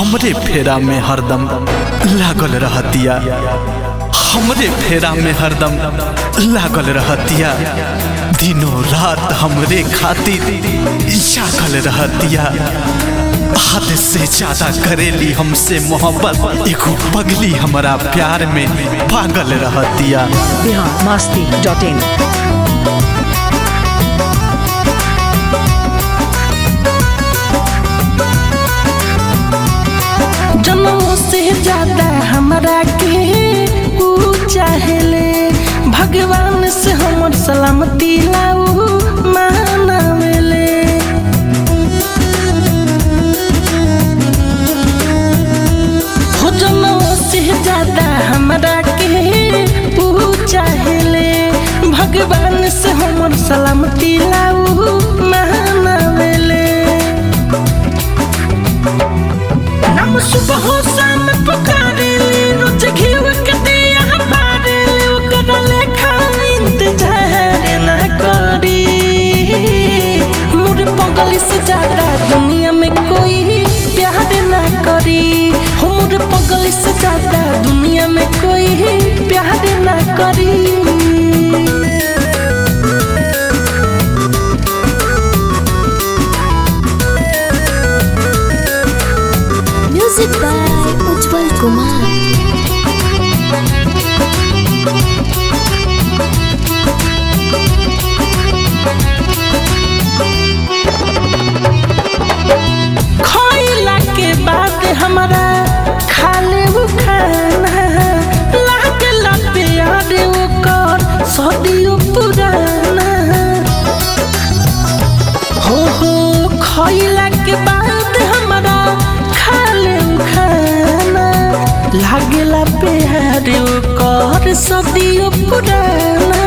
हमरे फेरा में हरदम लागल रहतिया हमरे फेरा में हरदम लागल रहतिया दिनों रात हमरे खातिर जागल रहतिया हद से ज्यादा करेली हमसे मोहब्बत एगो पगली हमारा प्यार में पागल रहतिया बिहार मस्ती डॉट इन जनमों से ज्यादा हमरा के ऊ चाहेले भगवान से हमर सलामती लाऊ मानवेले हो जनमों से ज्यादा हमरा के ऊ चाहेले भगवान से हमर सलामती लाऊ मानवेले हम सुबह शाम पुकारेले रोज घीव के दिया बारेले ओकरा लेखा इंतजार ना करी मोर पगली से ज्यादा दुनिया में कोई प्यार ना करी हो मोर पगली से ज्यादा दुनिया में कोई प्यार ना करी म्यूजिक बाय उज्जवल कुमार खइला के बाद हमारा खाले वो खाना लागल प्यार ओकर सदियों पुराना हो हो खइला के बाद हमारा खाले वो खाना लागल प्यार ओकर सदियों पुराना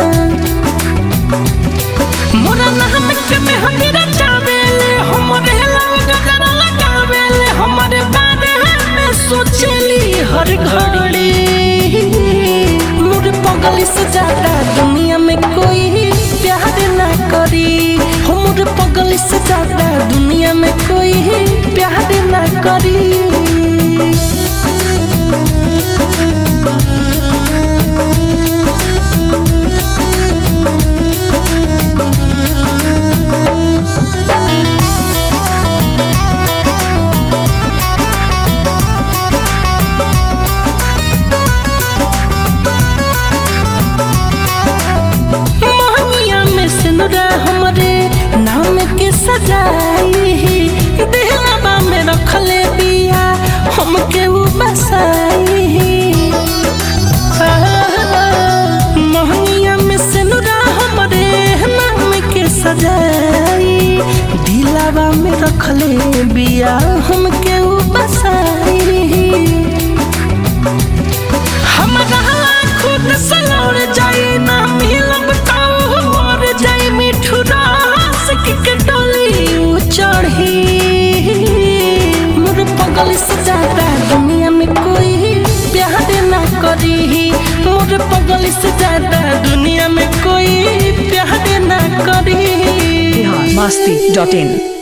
मोरा नाम के में हमरा चावेले हमरे लाल गजरा लगावेले हमरे बारे में सोचली हर घड़ी मोर पगली से ज्यादा दुनिया में कोई प्यार ना करी हो मोर पगली से ज्यादा दुनिया में कोई प्यार ना करी मोहनिया में सिनुरा हमरे नाम के सजाई देहलाबा में रखले बिया हमके उ बसाई मोहनिया में सिनुरा हमरे नाम के सजाई दिलावा में रखले बिया हमके उ बसाई हमरा खुद से लौट जाई ना मिलब ताऊ मर जाई मिठू रास के डोली उ चढ़ी मोर पगल से ज्यादा दुनिया में कोई प्यार ना करी मोर पगल से ज्यादा दुनिया में कोई प्यार ना करी बिहार मस्ती डॉट इन